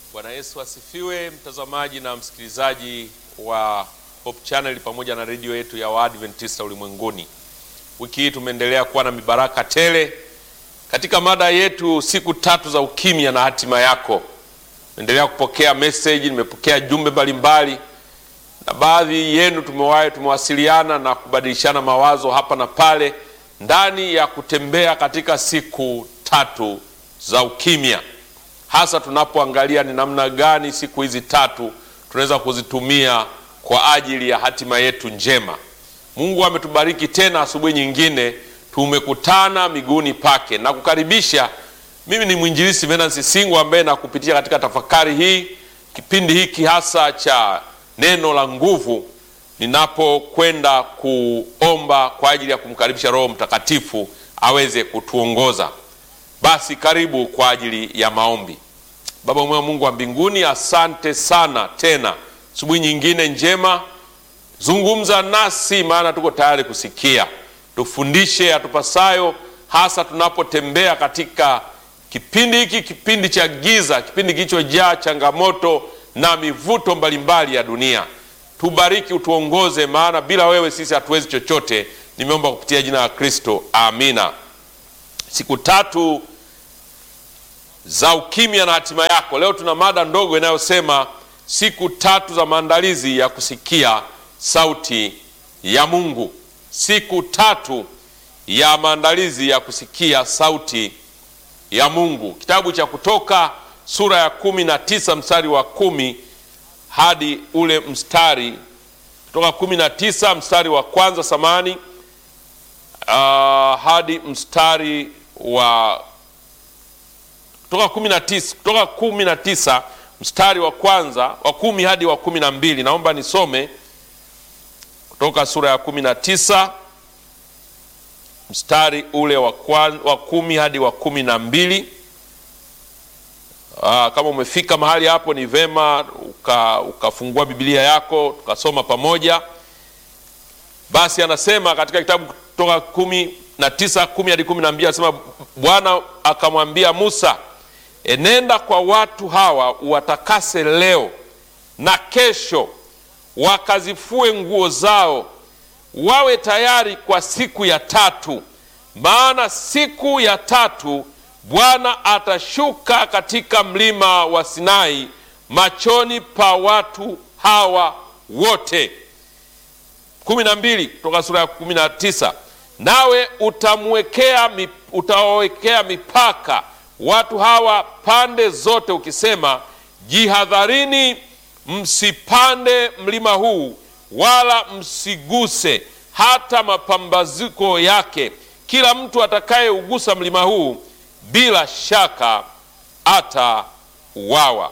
Bwana Yesu asifiwe, mtazamaji na msikilizaji wa Hope Channel pamoja na redio yetu ya Waadventista ulimwenguni. Wiki hii tumeendelea kuwa na mibaraka tele katika mada yetu siku tatu za ukimya na hatima yako. Endelea kupokea message, nimepokea jumbe mbalimbali na baadhi yenu tumewahi tumewasiliana na kubadilishana mawazo hapa na pale ndani ya kutembea katika siku tatu za ukimya, hasa tunapoangalia ni namna gani siku hizi tatu tunaweza kuzitumia kwa ajili ya hatima yetu njema. Mungu ametubariki tena asubuhi nyingine, tumekutana miguuni pake na kukaribisha. Mimi ni mwinjilisi Venansi Singo ambaye nakupitia katika tafakari hii, kipindi hiki hasa cha neno la nguvu, ninapokwenda kuomba kwa ajili ya kumkaribisha Roho Mtakatifu aweze kutuongoza. Basi karibu kwa ajili ya maombi. Baba mwema, Mungu wa mbinguni, asante sana tena asubuhi nyingine njema. Zungumza nasi, maana tuko tayari kusikia. Tufundishe atupasayo, hasa tunapotembea katika kipindi hiki, kipindi cha giza, kipindi kilichojaa changamoto na mivuto mbalimbali ya dunia. Tubariki, utuongoze, maana bila wewe sisi hatuwezi chochote. Nimeomba kupitia jina la Kristo, amina. Siku tatu za ukimya na hatima yako. Leo tuna mada ndogo inayosema siku tatu za maandalizi ya kusikia sauti ya Mungu. Siku tatu ya maandalizi ya kusikia sauti ya Mungu. Kitabu cha Kutoka sura ya kumi na tisa mstari wa kumi hadi ule mstari Kutoka kumi na tisa mstari wa kwanza samani uh, hadi mstari wa kutoka kumi na tisa kutoka kumi na tisa mstari wa kwanza wa kumi hadi wa kumi na mbili Naomba nisome kutoka sura ya kumi na tisa mstari ule wa, kwan, wa kumi hadi wa kumi na mbili. Aa, kama umefika mahali hapo ni vema ukafungua uka Biblia yako tukasoma pamoja. Basi anasema katika kitabu kutoka kumi na tisa kumi hadi kumi na mbili anasema Bwana akamwambia Musa, enenda kwa watu hawa uwatakase leo na kesho, wakazifue nguo zao, wawe tayari kwa siku ya tatu, maana siku ya tatu Bwana atashuka katika mlima wa Sinai machoni pa watu hawa wote. kumi na mbili kutoka sura ya kumi na tisa nawe utamwekea utawawekea mipaka watu hawa pande zote, ukisema, jihadharini, msipande mlima huu, wala msiguse hata mapambazuko yake. Kila mtu atakayeugusa mlima huu bila shaka atauawa.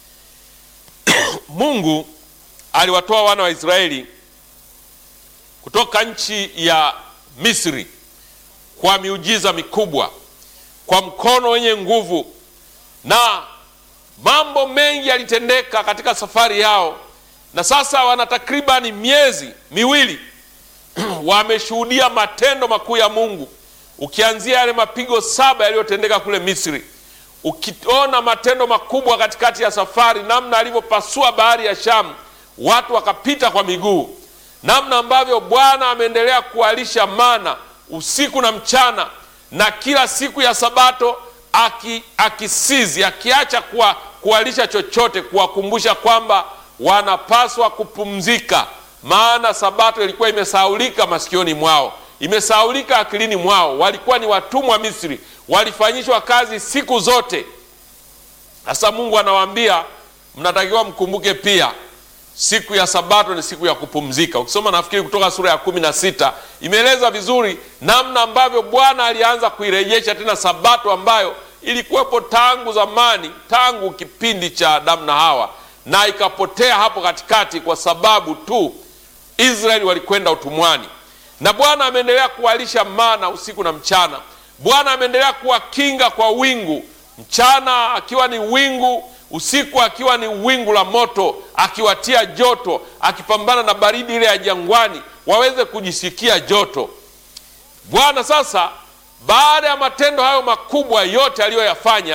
Mungu aliwatoa wana wa Israeli kutoka nchi ya Misri kwa miujiza mikubwa, kwa mkono wenye nguvu, na mambo mengi yalitendeka katika safari yao, na sasa wana takribani miezi miwili wameshuhudia matendo makuu ya Mungu, ukianzia yale mapigo saba yaliyotendeka kule Misri, ukiona matendo makubwa katikati ya safari, namna alivyopasua bahari ya Shamu, watu wakapita kwa miguu namna ambavyo Bwana ameendelea kuwalisha mana usiku na mchana, na kila siku ya Sabato aki, akisizi akiacha kuwa, kuwalisha chochote, kuwakumbusha kwamba wanapaswa kupumzika, maana Sabato ilikuwa imesaulika masikioni mwao, imesaulika akilini mwao. Walikuwa ni watumwa Misri, walifanyishwa kazi siku zote. Sasa Mungu anawaambia mnatakiwa mkumbuke pia siku ya Sabato ni siku ya kupumzika. Ukisoma nafikiri Kutoka sura ya kumi na sita imeeleza vizuri namna ambavyo Bwana alianza kuirejesha tena Sabato ambayo ilikuwepo tangu zamani, tangu kipindi cha Adamu na Hawa, na ikapotea hapo katikati kwa sababu tu Israeli walikwenda utumwani, na Bwana ameendelea kuwalisha mana usiku na mchana. Bwana ameendelea kuwakinga kwa wingu, mchana akiwa ni wingu usiku akiwa ni wingu la moto, akiwatia joto, akipambana na baridi ile ya jangwani, waweze kujisikia joto. Bwana sasa, baada ya matendo hayo makubwa yote aliyoyafanya,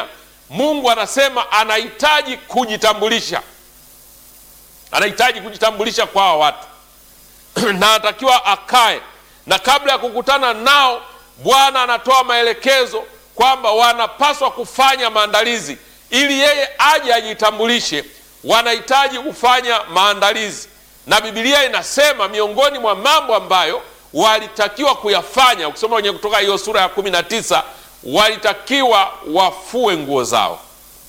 Mungu anasema anahitaji kujitambulisha, anahitaji kujitambulisha kwa hawa watu na anatakiwa akae, na kabla ya kukutana nao, Bwana anatoa maelekezo kwamba wanapaswa kufanya maandalizi ili yeye aje ajitambulishe. Wanahitaji kufanya maandalizi, na Biblia inasema miongoni mwa mambo ambayo walitakiwa kuyafanya, ukisoma kwenye Kutoka hiyo sura ya kumi na tisa, walitakiwa wafue nguo zao,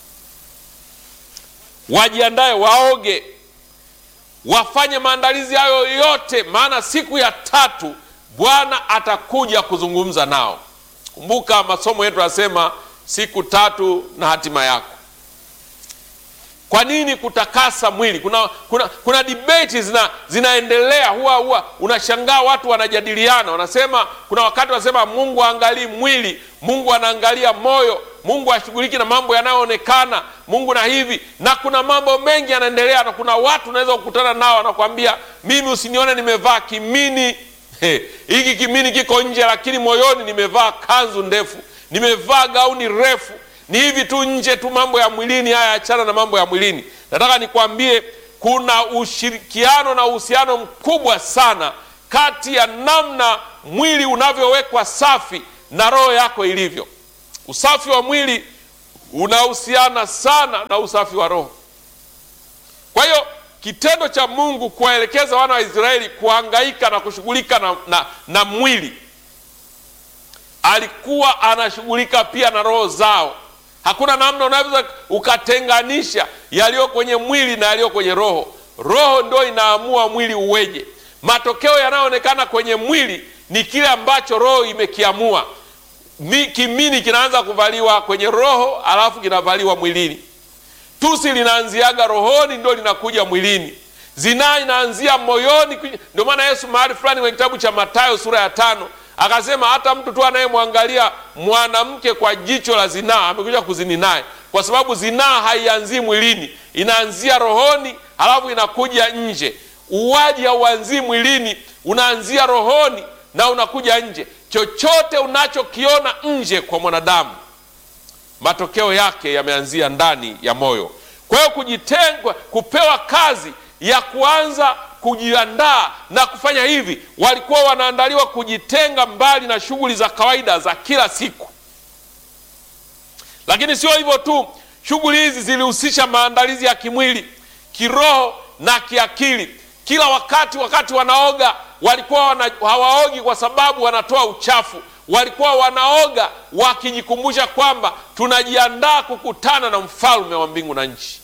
wajiandae, waoge, wafanye maandalizi hayo yote, maana siku ya tatu Bwana atakuja kuzungumza nao. Kumbuka masomo yetu yanasema siku tatu na hatima yako. Kwa nini kutakasa mwili? Kuna, kuna, kuna debate zina, zinaendelea. Huwa huwa unashangaa watu wanajadiliana, wanasema kuna wakati wanasema Mungu aangalii mwili, Mungu anaangalia moyo, Mungu ashughuliki na mambo yanayoonekana, Mungu na hivi, na kuna mambo mengi yanaendelea, na kuna watu unaweza kukutana nao wanakwambia, mimi usinione nimevaa kimini hiki kimini kiko nje, lakini moyoni nimevaa kanzu ndefu, nimevaa gauni refu ni hivi tu nje tu, mambo ya mwilini haya, achana na mambo ya mwilini. Nataka nikwambie kuna ushirikiano na uhusiano mkubwa sana kati ya namna mwili unavyowekwa safi na roho yako ilivyo. Usafi wa mwili unahusiana sana na usafi wa roho. Kwa hiyo kitendo cha Mungu kuwaelekeza wana wa Israeli kuhangaika na kushughulika na, na, na mwili, alikuwa anashughulika pia na roho zao. Hakuna namna unaweza ukatenganisha yaliyo kwenye mwili na yaliyo kwenye roho. Roho ndio inaamua mwili uweje. Matokeo yanayoonekana kwenye mwili ni kile ambacho roho imekiamua. Kimini kinaanza kuvaliwa kwenye roho, alafu kinavaliwa mwilini. Tusi linaanziaga rohoni, ndio linakuja mwilini. Zinaa inaanzia moyoni. Ndio maana Yesu mahali fulani kwenye kitabu cha Mathayo sura ya tano akasema hata mtu tu anayemwangalia mwanamke kwa jicho la zinaa amekuja kuzini naye, kwa sababu zinaa haianzii mwilini, inaanzia rohoni, halafu inakuja nje. Uwaji hauanzii mwilini, unaanzia rohoni na unakuja nje. Chochote unachokiona nje kwa mwanadamu, matokeo yake yameanzia ndani ya moyo. Kwa hiyo kujitengwa, kupewa kazi ya kuanza kujiandaa na kufanya hivi, walikuwa wanaandaliwa kujitenga mbali na shughuli za kawaida za kila siku. Lakini sio hivyo tu, shughuli hizi zilihusisha maandalizi ya kimwili, kiroho na kiakili. Kila wakati, wakati wanaoga, walikuwa wana, hawaogi kwa sababu wanatoa uchafu. Walikuwa wanaoga wakijikumbusha kwamba tunajiandaa kukutana na mfalme wa mbingu na nchi.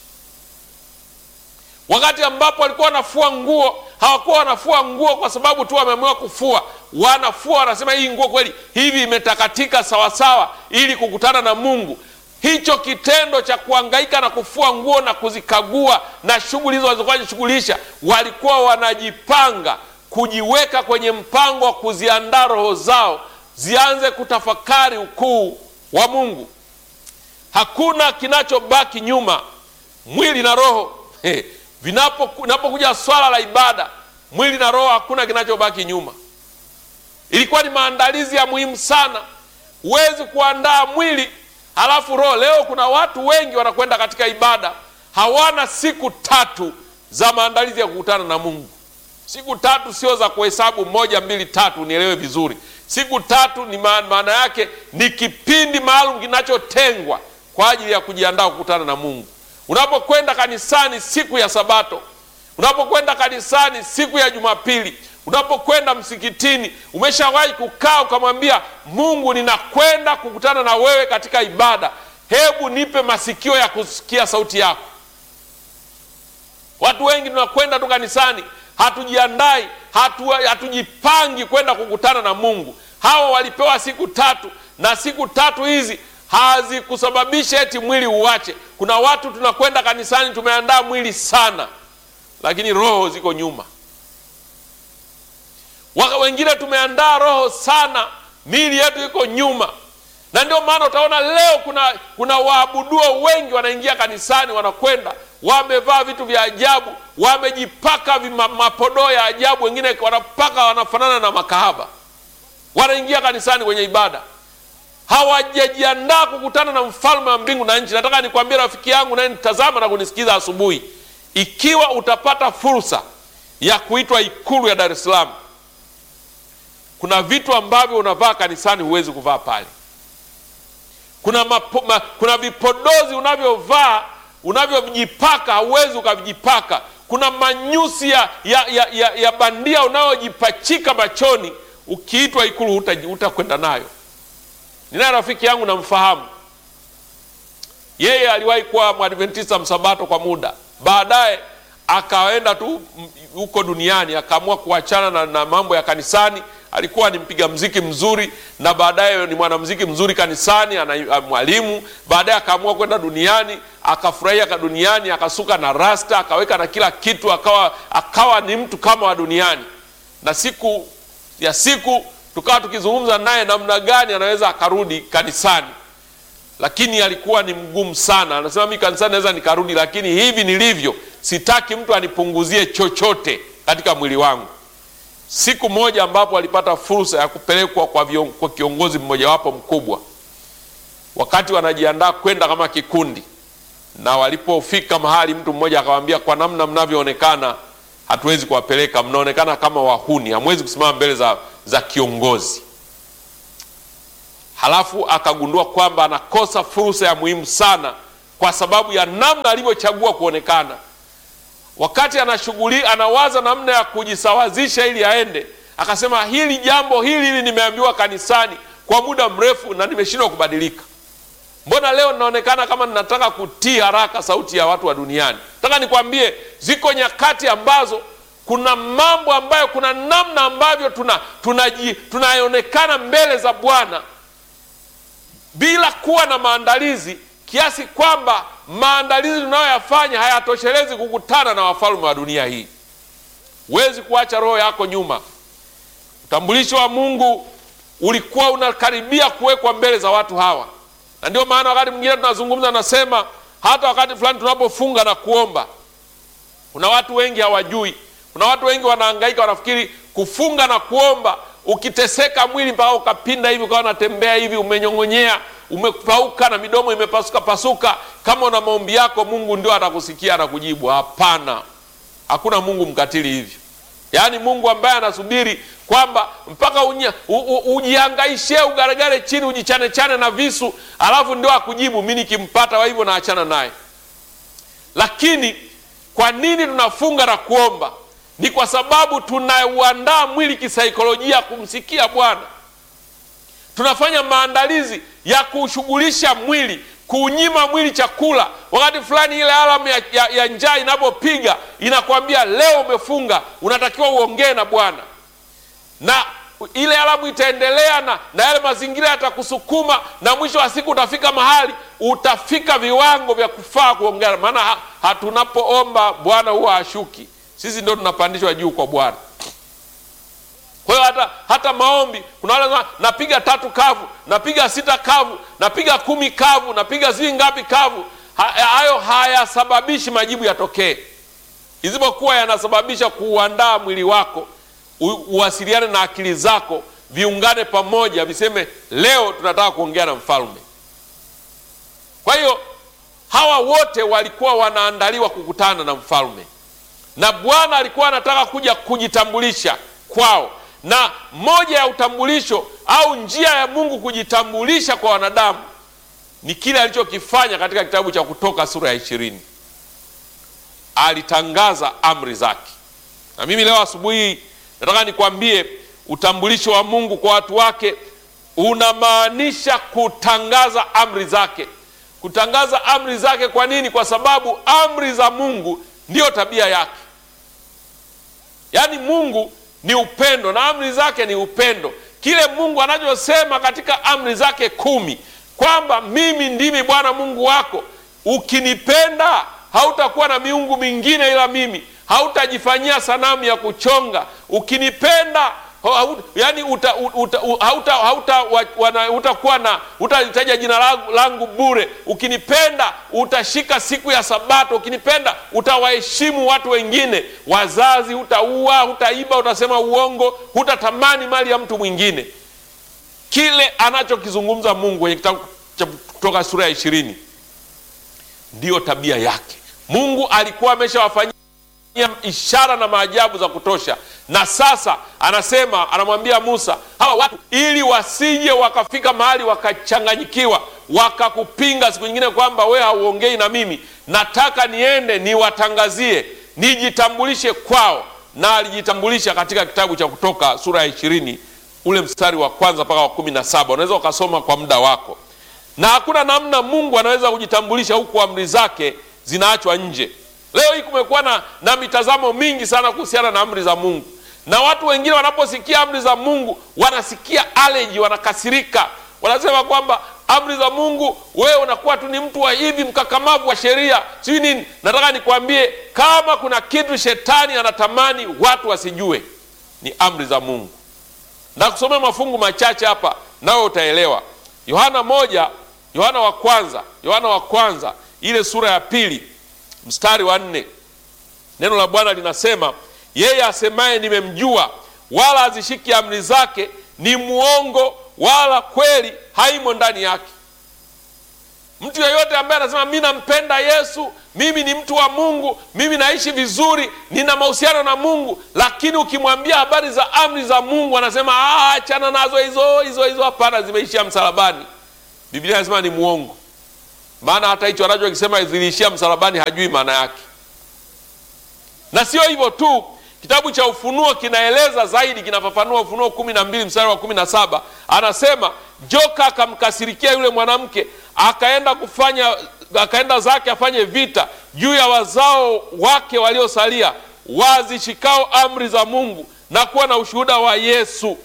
Wakati ambapo walikuwa wanafua nguo, hawakuwa wanafua nguo kwa sababu tu wameamua kufua. Wanafua wanasema, hii nguo kweli hivi imetakatika sawasawa, ili kukutana na Mungu. Hicho kitendo cha kuhangaika na kufua nguo na kuzikagua na shughuli hizo walizokuwa wanajishughulisha, walikuwa wanajipanga kujiweka kwenye mpango wa kuziandaa roho zao zianze kutafakari ukuu wa Mungu. Hakuna kinachobaki nyuma, mwili na roho hey. Vinapokuja swala la ibada, mwili na roho, hakuna kinachobaki nyuma. Ilikuwa ni maandalizi ya muhimu sana. Huwezi kuandaa mwili halafu roho. Leo kuna watu wengi wanakwenda katika ibada, hawana siku tatu za maandalizi ya kukutana na Mungu. Siku tatu sio za kuhesabu moja, mbili, tatu, nielewe vizuri. Siku tatu ni maana yake ni kipindi maalum kinachotengwa kwa ajili ya kujiandaa kukutana na Mungu. Unapokwenda kanisani siku ya Sabato, unapokwenda kanisani siku ya Jumapili, unapokwenda msikitini, umeshawahi kukaa ukamwambia Mungu, ninakwenda kukutana na wewe katika ibada, hebu nipe masikio ya kusikia sauti yako. Watu wengi tunakwenda tu kanisani, hatujiandai, hatu, hatujipangi kwenda kukutana na Mungu. Hawa walipewa siku tatu, na siku tatu hizi hazikusababisha eti mwili uwache. Kuna watu tunakwenda kanisani tumeandaa mwili sana, lakini roho ziko nyuma. Waka wengine tumeandaa roho sana, miili yetu iko nyuma, na ndio maana utaona leo kuna kuna waabuduo wengi wanaingia kanisani, wanakwenda wamevaa vitu vya ajabu, wamejipaka mapodoo ya ajabu, wengine wanapaka wanafanana na makahaba, wanaingia kanisani kwenye ibada hawajajiandaa kukutana na mfalme wa mbingu na nchi. Nataka nikwambie rafiki yangu naye nitazama na kunisikiza asubuhi, ikiwa utapata fursa ya kuitwa ikulu ya Dar es Salaam, kuna vitu ambavyo unavaa kanisani huwezi kuvaa pale. Kuna, mapo, ma, kuna vipodozi unavyovaa unavyojipaka hauwezi ukavijipaka. Kuna manyusi ya, ya, ya, ya, ya bandia unayojipachika machoni, ukiitwa ikulu hutakwenda nayo. Ninaye rafiki yangu namfahamu, yeye aliwahi kuwa mwadventista msabato kwa muda, baadaye akaenda tu huko duniani, akaamua kuachana na, na mambo ya kanisani. Alikuwa ni mpiga mziki mzuri na baadaye ni mwanamziki mzuri kanisani, ana mwalimu. Baadaye akaamua kwenda duniani, akafurahia ka duniani, akasuka na rasta, akaweka na kila kitu, akawa akawa ni mtu kama wa duniani. Na siku ya siku tukawa tukizungumza naye namna gani anaweza akarudi kanisani, lakini alikuwa ni mgumu sana. Anasema mimi kanisani naweza nikarudi, lakini hivi nilivyo sitaki mtu anipunguzie chochote katika mwili wangu. Siku moja ambapo alipata fursa ya kupelekwa kwa, kwa kiongozi mmojawapo mkubwa, wakati wanajiandaa kwenda kama kikundi, na walipofika mahali, mtu mmoja akawaambia, kwa namna mnavyoonekana hatuwezi kuwapeleka, mnaonekana kama wahuni, hamwezi kusimama mbele za, za kiongozi. Halafu akagundua kwamba anakosa fursa ya muhimu sana kwa sababu ya namna alivyochagua kuonekana wakati anashughuli anawaza namna ya kujisawazisha ili aende, akasema hili jambo hili hili nimeambiwa kanisani kwa muda mrefu na nimeshindwa kubadilika. Mbona leo ninaonekana kama ninataka kutii haraka sauti ya watu wa duniani? Nataka nikwambie, ziko nyakati ambazo kuna mambo ambayo, kuna namna ambavyo tuna tunaonekana mbele za Bwana bila kuwa na maandalizi kiasi kwamba maandalizi tunayoyafanya hayatoshelezi kukutana na wafalme wa dunia hii. Huwezi kuacha roho yako nyuma. Utambulisho wa Mungu ulikuwa unakaribia kuwekwa mbele za watu hawa, na ndio maana wakati mwingine tunazungumza, nasema hata wakati fulani tunapofunga na kuomba, kuna watu wengi hawajui. Kuna watu wengi wanahangaika, wanafikiri kufunga na kuomba, ukiteseka mwili mpaka ukapinda hivi ukawa unatembea hivi umenyong'onyea umepauka na midomo imepasuka pasuka, kama una maombi yako Mungu ndio atakusikia na kujibu. Hapana, hakuna Mungu mkatili hivyo. Yaani Mungu ambaye anasubiri kwamba mpaka ujihangaishe ugaragare chini ujichane chane na visu, alafu ndio akujibu. Mi nikimpata wa hivyo naachana naye. Lakini kwa nini tunafunga na kuomba? Ni kwa sababu tunauandaa mwili kisaikolojia kumsikia Bwana. Tunafanya maandalizi ya kuushughulisha mwili, kuunyima mwili chakula. Wakati fulani ile alamu ya, ya, ya njaa inapopiga inakwambia leo umefunga, unatakiwa uongee na Bwana, na ile alamu itaendelea na, na yale mazingira yatakusukuma, na mwisho wa siku utafika mahali utafika viwango vya kufaa kuongea. Maana ha, hatunapoomba Bwana huwa hashuki, sisi ndio tunapandishwa juu kwa Bwana. Kwa hiyo hata, hata maombi kuna wale napiga tatu kavu, napiga sita kavu, napiga kumi kavu, napiga sijui ngapi kavu. Hayo hayasababishi majibu yatokee, isipokuwa yanasababisha kuuandaa mwili wako uwasiliane na akili zako, viungane pamoja, viseme leo tunataka kuongea na mfalme. Kwa hiyo hawa wote walikuwa wanaandaliwa kukutana na mfalme, na Bwana alikuwa anataka kuja kujitambulisha kwao na moja ya utambulisho au njia ya Mungu kujitambulisha kwa wanadamu ni kile alichokifanya katika kitabu cha Kutoka sura ya ishirini. Alitangaza amri zake, na mimi leo asubuhi nataka nikwambie utambulisho wa Mungu kwa watu wake unamaanisha kutangaza amri zake. Kutangaza amri zake. Kwa nini? Kwa sababu amri za Mungu ndiyo tabia yake, yaani Mungu ni upendo na amri zake ni upendo. Kile Mungu anachosema katika amri zake kumi kwamba mimi ndimi Bwana Mungu wako, ukinipenda hautakuwa na miungu mingine ila mimi, hautajifanyia sanamu ya kuchonga. Ukinipenda yani utakuwa na utalitaja jina langu, langu bure. Ukinipenda utashika siku ya Sabato. Ukinipenda utawaheshimu watu wengine, wazazi, hutaua, hutaiba, utasema uongo, hutatamani mali ya mtu mwingine. kile anachokizungumza Mungu kwenye kitabu cha Kutoka sura ya ishirini ndiyo tabia yake. Mungu alikuwa ameshawafanyia ishara na maajabu za kutosha, na sasa anasema, anamwambia Musa, hawa watu ili wasije wakafika mahali wakachanganyikiwa, wakakupinga siku nyingine kwamba we hauongei na mimi, nataka niende niwatangazie, nijitambulishe kwao. Na alijitambulisha katika kitabu cha Kutoka sura ya ishirini ule mstari wa kwanza mpaka wa kumi na saba unaweza ukasoma kwa muda wako, na hakuna namna Mungu anaweza kujitambulisha huku amri zake zinaachwa nje. Leo hii kumekuwa na, na mitazamo mingi sana kuhusiana na amri za Mungu, na watu wengine wanaposikia amri za Mungu wanasikia aleji, wanakasirika, wanasema kwamba amri za Mungu, wewe unakuwa tu ni mtu wa hivi mkakamavu wa sheria, sijui nini. Nataka nikwambie kama kuna kitu shetani anatamani watu wasijue ni amri za Mungu, na kusomea mafungu machache hapa, nawe utaelewa. Yohana moja, Yohana wa kwanza, Yohana wa kwanza ile sura ya pili mstari wa nne neno la Bwana linasema yeye asemaye nimemjua, wala azishiki amri zake ni mwongo, wala kweli haimo ndani yake. Mtu yeyote ambaye anasema mi nampenda Yesu, mimi ni mtu wa Mungu, mimi naishi vizuri, nina mahusiano na Mungu, lakini ukimwambia habari za amri za Mungu anasema achana nazo hizo hizo hizo, hapana, zimeishia msalabani. Biblia inasema ni mwongo maana hata hicho anachokisema ziliishia msalabani hajui maana yake. Na sio hivyo tu, kitabu cha Ufunuo kinaeleza zaidi, kinafafanua. Ufunuo kumi na mbili mstari wa kumi na saba anasema joka akamkasirikia yule mwanamke, akaenda kufanya akaenda zake afanye vita juu ya wazao wake waliosalia, wazishikao amri za Mungu na kuwa na ushuhuda wa Yesu.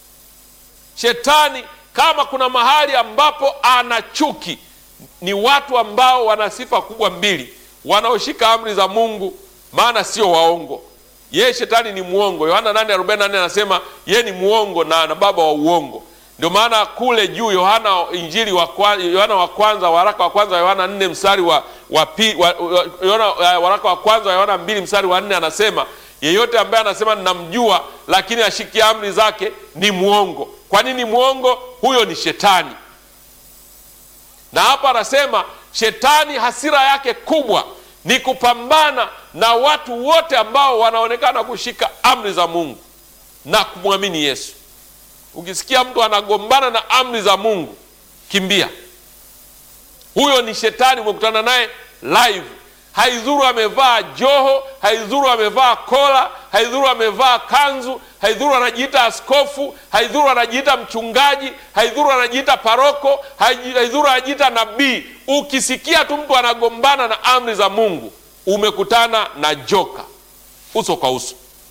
Shetani kama kuna mahali ambapo ana chuki ni watu ambao wana sifa kubwa mbili, wanaoshika amri za Mungu, maana sio waongo. Yeye shetani ni mwongo. Yohana 8:44 anasema yeye ni mwongo na, na baba wa uongo. Ndio maana kule juu Yohana injili wa Yohana wa kwanza waraka wa kwanza wa Yohana 4 mstari wa, wa, pi, wa, wa Yohana, waraka wa kwanza wa Yohana 2 mstari wa 4 anasema yeyote ambaye anasema ninamjua lakini ashiki amri zake ni mwongo. Kwa nini mwongo? Huyo ni shetani na hapa anasema shetani hasira yake kubwa ni kupambana na watu wote ambao wanaonekana kushika amri za Mungu na kumwamini Yesu. Ukisikia mtu anagombana na amri za Mungu, kimbia. Huyo ni shetani, umekutana naye live. Haidhuru amevaa joho, haidhuru amevaa kola, haidhuru amevaa kanzu, haidhuru anajiita askofu, haidhuru anajiita mchungaji, haidhuru anajiita paroko, haidhuru anajiita nabii. Ukisikia tu mtu anagombana na amri za Mungu, umekutana na joka uso kwa uso.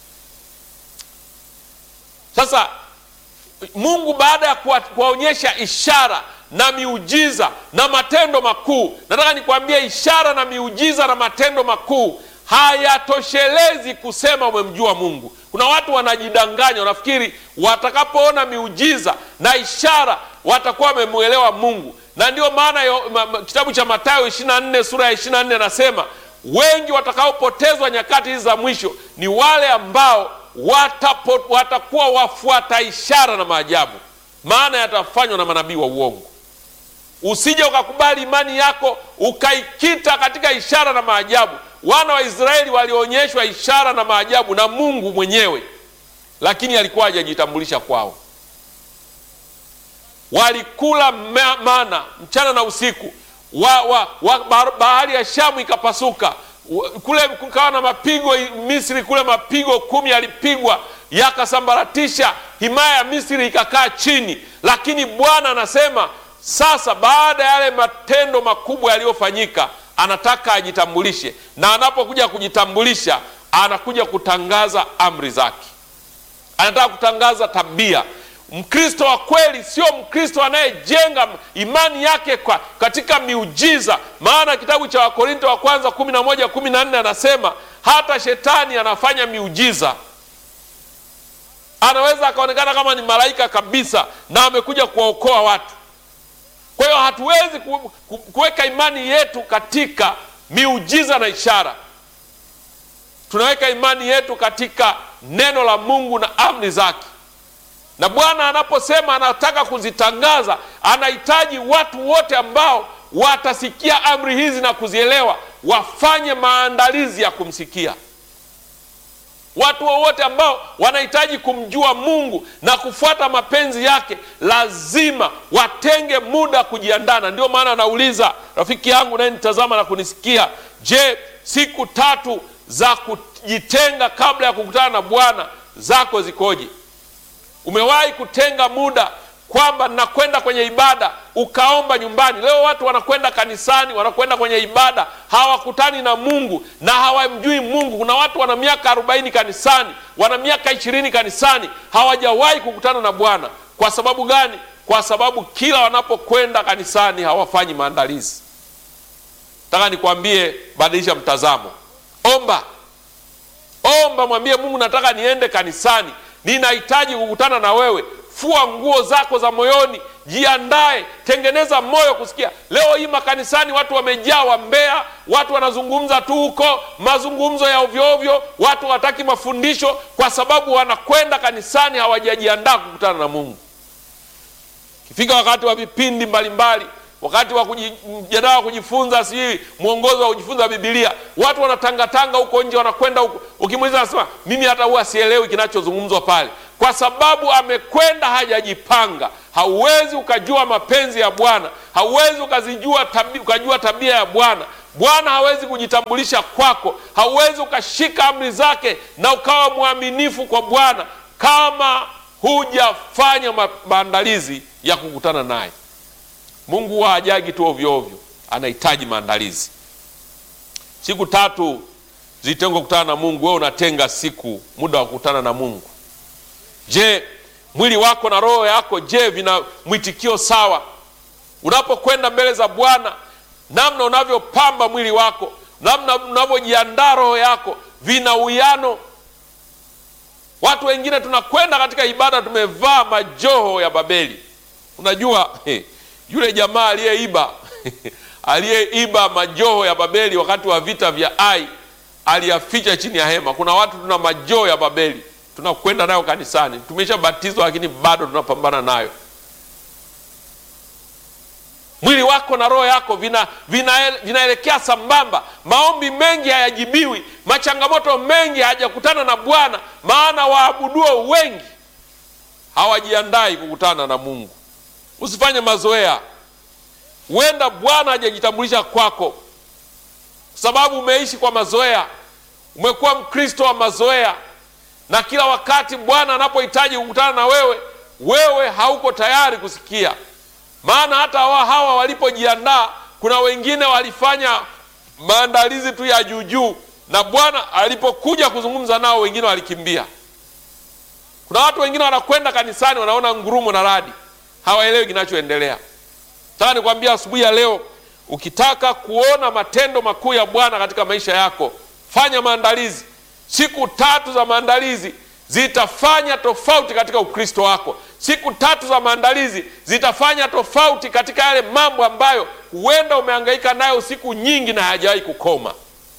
Sasa Mungu baada ya kuwaonyesha ishara na miujiza na matendo makuu, nataka nikwambie, ishara na miujiza na matendo makuu hayatoshelezi kusema umemjua Mungu. Kuna watu wanajidanganya, wanafikiri watakapoona miujiza na ishara watakuwa wamemwelewa Mungu, na ndio maana kitabu cha Mathayo 24 sura ya 24 anasema wengi watakaopotezwa nyakati hizi za mwisho ni wale ambao watapo, watakuwa wafuata ishara na maajabu, maana yatafanywa na manabii wa uongo. Usije ukakubali imani yako ukaikita katika ishara na maajabu. Wana wa Israeli walionyeshwa ishara na maajabu na Mungu mwenyewe, lakini alikuwa hajajitambulisha kwao. Walikula mana mchana na usiku wa, wa, wa, bahari ya Shamu ikapasuka kule, kukawa na mapigo Misri kule, mapigo kumi yalipigwa yakasambaratisha himaya ya Misri ikakaa chini, lakini Bwana anasema sasa baada ya yale matendo makubwa yaliyofanyika, anataka ajitambulishe, na anapokuja kujitambulisha, anakuja kutangaza amri zake, anataka kutangaza tabia. Mkristo wa kweli sio Mkristo anayejenga imani yake kwa katika miujiza, maana kitabu cha Wakorinto wa kwanza kumi na moja kumi na nne anasema hata shetani anafanya miujiza, anaweza akaonekana kama ni malaika kabisa na amekuja kuwaokoa watu. Kwa hiyo hatuwezi kuweka imani yetu katika miujiza na ishara. Tunaweka imani yetu katika neno la Mungu na amri zake. na Bwana anaposema anataka kuzitangaza, anahitaji watu wote ambao watasikia amri hizi na kuzielewa, wafanye maandalizi ya kumsikia. Watu wowote ambao wanahitaji kumjua Mungu na kufuata mapenzi yake lazima watenge muda kujiandaa. Na ndio maana anauliza rafiki yangu naye nitazama na kunisikia, je, siku tatu za kujitenga kabla ya kukutana na Bwana zako zikoje? Umewahi kutenga muda kwamba nakwenda kwenye ibada ukaomba nyumbani? Leo watu wanakwenda kanisani, wanakwenda kwenye ibada, hawakutani na Mungu na hawamjui Mungu. Kuna watu wana miaka arobaini kanisani, wana miaka ishirini kanisani, hawajawahi kukutana na Bwana. Kwa sababu gani? Kwa sababu kila wanapokwenda kanisani hawafanyi maandalizi. Nataka nikwambie, badilisha mtazamo, omba, omba, mwambie Mungu, nataka niende kanisani, ninahitaji kukutana na wewe. Fua nguo zako za moyoni, jiandae, tengeneza moyo kusikia. Leo hii makanisani watu wamejaa wambea, watu wanazungumza tu huko, mazungumzo ya ovyoovyo, watu hawataki mafundisho kwa sababu wanakwenda kanisani, hawajajiandaa kukutana na Mungu. Kifika wakati wa vipindi mbalimbali, wakati wa mjadala wa kujifunza, sijui mwongozo wa kujifunza Bibilia, watu wanatangatanga huko nje, wanakwenda huko, ukimuuliza anasema mimi hata huwa sielewi kinachozungumzwa pale kwa sababu amekwenda hajajipanga. Hauwezi ukajua mapenzi ya Bwana, hauwezi ukazijua tabi, ukajua tabia ya Bwana. Bwana hawezi kujitambulisha kwako, hauwezi ukashika amri zake na ukawa mwaminifu kwa Bwana kama hujafanya maandalizi ya kukutana naye. Mungu huwa hajagi tu ovyo ovyo, anahitaji maandalizi. Siku tatu zilitengwa kukutana na Mungu. Wewe unatenga siku, muda wa kukutana na Mungu. Je, mwili wako na roho yako, je, vina mwitikio sawa? Unapokwenda mbele za Bwana, namna unavyopamba mwili wako, namna unavyojiandaa roho yako, vina uwiano? Watu wengine tunakwenda katika ibada tumevaa majoho ya Babeli. Unajua he, yule jamaa aliyeiba aliyeiba majoho ya Babeli wakati wa vita vya Ai aliyaficha chini ya hema. Kuna watu tuna majoho ya Babeli tunakwenda nayo kanisani, tumeshabatizwa lakini bado tunapambana nayo. Mwili wako na roho yako vina vinaelekea vina sambamba. Maombi mengi hayajibiwi, machangamoto mengi hayajakutana na Bwana, maana waabuduo wengi hawajiandai kukutana na Mungu. Usifanye mazoea, huenda Bwana hajajitambulisha kwako, sababu umeishi kwa mazoea, umekuwa Mkristo wa mazoea na kila wakati Bwana anapohitaji kukutana na wewe, wewe hauko tayari kusikia. Maana hata hawa hawa walipojiandaa, kuna wengine walifanya maandalizi tu ya juujuu, na Bwana alipokuja kuzungumza nao, wengine walikimbia. Kuna watu wengine wanakwenda kanisani, wanaona ngurumo na radi, hawaelewi kinachoendelea. Nataka nikwambia asubuhi ya leo, ukitaka kuona matendo makuu ya Bwana katika maisha yako, fanya maandalizi. Siku tatu za maandalizi zitafanya tofauti katika Ukristo wako. Siku tatu za maandalizi zitafanya tofauti katika yale mambo ambayo huenda umehangaika nayo siku nyingi na hayajawahi kukoma.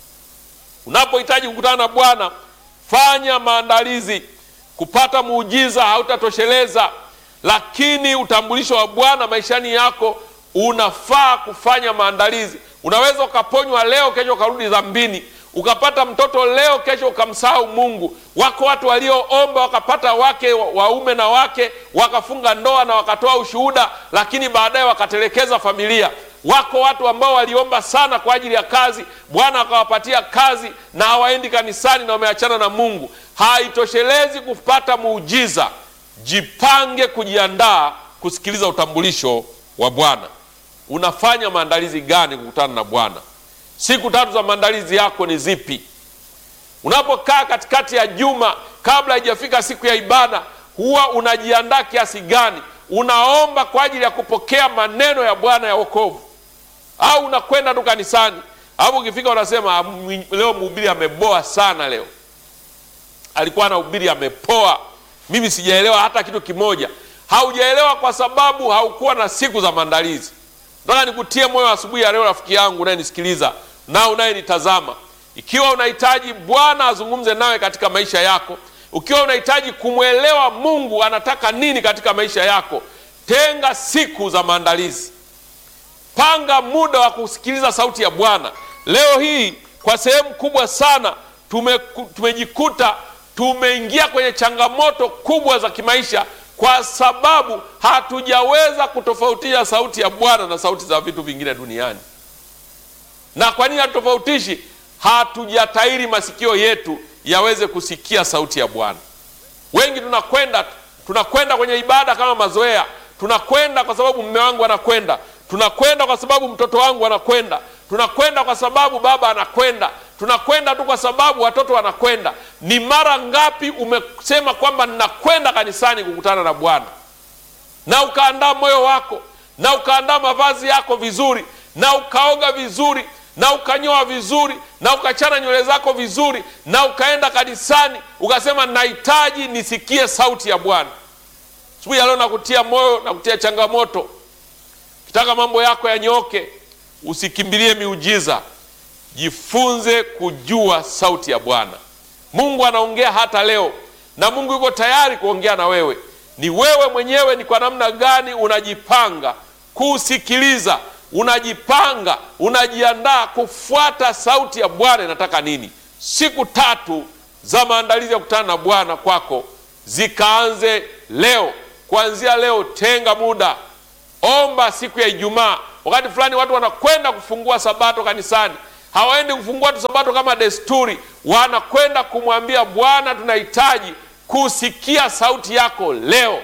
Unapohitaji kukutana na Bwana, fanya maandalizi. Kupata muujiza hautatosheleza, lakini utambulisho wa Bwana maishani yako unafaa kufanya maandalizi. Unaweza ukaponywa leo, kesho ukarudi dhambini ukapata mtoto leo, kesho ukamsahau Mungu. Wako watu walioomba wakapata wake waume na wake wakafunga ndoa na wakatoa ushuhuda, lakini baadaye wakatelekeza familia. Wako watu ambao waliomba sana kwa ajili ya kazi, Bwana akawapatia kazi na hawaendi kanisani na wameachana na Mungu. Haitoshelezi kupata muujiza, jipange kujiandaa kusikiliza utambulisho wa Bwana. Unafanya maandalizi gani kukutana na Bwana? Siku tatu za maandalizi yako ni zipi? Unapokaa katikati ya juma kabla haijafika siku ya ibada, huwa unajiandaa kiasi gani? Unaomba kwa ajili ya kupokea maneno ya Bwana ya wokovu, au unakwenda tu kanisani, alafu ukifika unasema leo mhubiri ameboa sana, leo alikuwa anahubiri amepoa, mimi sijaelewa hata kitu kimoja. Haujaelewa kwa sababu haukuwa na siku za maandalizi. Nataka nikutie moyo asubuhi ya leo, rafiki yangu unayenisikiliza na unayenitazama, ikiwa unahitaji Bwana azungumze nawe katika maisha yako, ukiwa unahitaji kumwelewa Mungu anataka nini katika maisha yako, tenga siku za maandalizi, panga muda wa kusikiliza sauti ya Bwana. Leo hii kwa sehemu kubwa sana tume, tumejikuta tumeingia kwenye changamoto kubwa za kimaisha kwa sababu hatujaweza kutofautisha sauti ya Bwana na sauti za vitu vingine duniani. Na kwa nini hatutofautishi? Hatujatairi masikio yetu yaweze kusikia sauti ya Bwana. Wengi tunakwenda tunakwenda kwenye ibada kama mazoea, tunakwenda kwa sababu mume wangu anakwenda, tunakwenda kwa sababu mtoto wangu anakwenda, tunakwenda kwa sababu baba anakwenda, tunakwenda tu kwa sababu watoto wanakwenda. Ni mara ngapi umesema kwamba ninakwenda kanisani kukutana na Bwana, na ukaandaa moyo wako na ukaandaa mavazi yako vizuri na ukaoga vizuri na ukanyoa vizuri na ukachana nywele zako vizuri na ukaenda kanisani ukasema nahitaji nisikie sauti ya Bwana. Asubuhi ya leo nakutia moyo na kutia changamoto, ukitaka mambo yako yanyooke, usikimbilie miujiza, jifunze kujua sauti ya Bwana. Mungu anaongea hata leo, na Mungu yuko tayari kuongea na wewe. Ni wewe mwenyewe, ni kwa namna gani unajipanga kusikiliza unajipanga unajiandaa kufuata sauti ya Bwana inataka nini. Siku tatu za maandalizi ya kukutana na Bwana kwako zikaanze leo. Kuanzia leo, tenga muda, omba. Siku ya Ijumaa, wakati fulani watu wanakwenda kufungua sabato kanisani, hawaendi kufungua tu sabato kama desturi, wanakwenda kumwambia Bwana, tunahitaji kusikia sauti yako leo,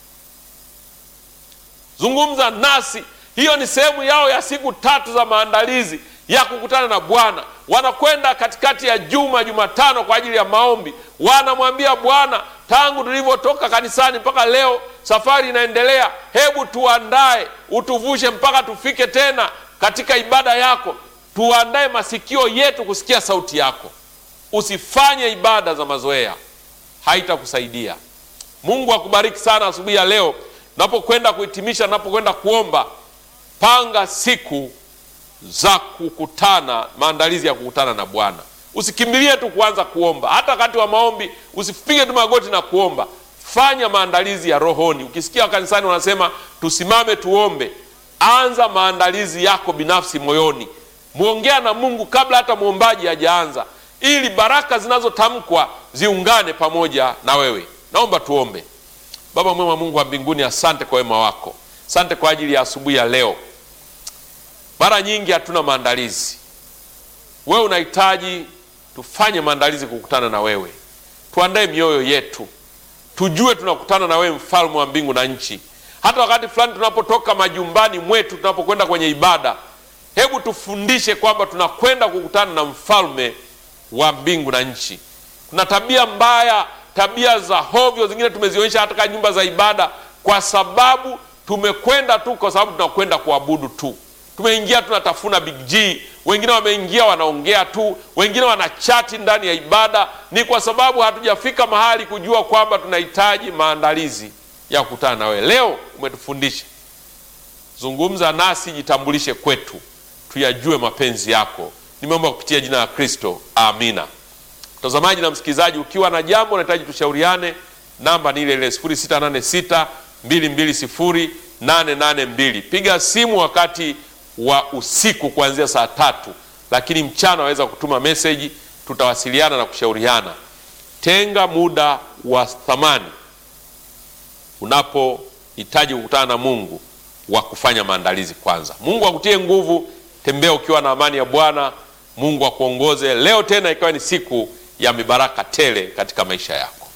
zungumza nasi. Hiyo ni sehemu yao ya siku tatu za maandalizi ya kukutana na Bwana. Wanakwenda katikati ya juma, Jumatano, kwa ajili ya maombi. Wanamwambia Bwana, tangu tulivyotoka kanisani mpaka leo, safari inaendelea. Hebu tuandae, utuvushe mpaka tufike tena katika ibada yako. Tuandae masikio yetu kusikia sauti yako. Usifanye ibada za mazoea, haitakusaidia. Mungu akubariki sana asubuhi ya leo. Napokwenda kuhitimisha, napokwenda kuomba Panga siku za kukutana, maandalizi ya kukutana na Bwana. Usikimbilie tu kuanza kuomba, hata wakati wa maombi usipige tu magoti na kuomba. Fanya maandalizi ya rohoni. Ukisikia kanisani wanasema tusimame tuombe, anza maandalizi yako binafsi moyoni. Mwongea na Mungu kabla hata mwombaji hajaanza, ili baraka zinazotamkwa ziungane pamoja na wewe. Naomba tuombe. Baba mwema, Mungu wa mbinguni, asante kwa wema wako, asante kwa ajili ya asubuhi ya leo. Mara nyingi hatuna maandalizi. Wewe unahitaji tufanye maandalizi kukutana na wewe, tuandae mioyo yetu, tujue tunakutana na wewe, mfalme wa mbingu na nchi. Hata wakati fulani tunapotoka majumbani mwetu, tunapokwenda kwenye ibada, hebu tufundishe kwamba tunakwenda kukutana na mfalme wa mbingu na nchi. Kuna tabia mbaya, tabia za hovyo zingine tumezionyesha hata katika nyumba za ibada, kwa sababu tumekwenda tu kwa sababu tunakwenda kuabudu tu tumeingia tunatafuna big G, wengine wameingia wanaongea tu, wengine wanachati ndani ya ibada. Ni kwa sababu hatujafika mahali kujua kwamba tunahitaji maandalizi ya kukutana na wewe. Leo umetufundisha, zungumza nasi, jitambulishe kwetu, tuyajue mapenzi yako. Nimeomba kupitia jina la Kristo, amina. Mtazamaji na msikilizaji, ukiwa na jambo unahitaji tushauriane, namba ni ile ile 0686 220 882. Piga simu wakati wa usiku kuanzia saa tatu, lakini mchana waweza kutuma meseji, tutawasiliana na kushauriana. Tenga muda wa thamani unapohitaji kukutana na Mungu wa kufanya maandalizi kwanza. Mungu akutie nguvu, tembea ukiwa na amani ya Bwana. Mungu akuongoze leo tena, ikawa ni siku ya mibaraka tele katika maisha yako.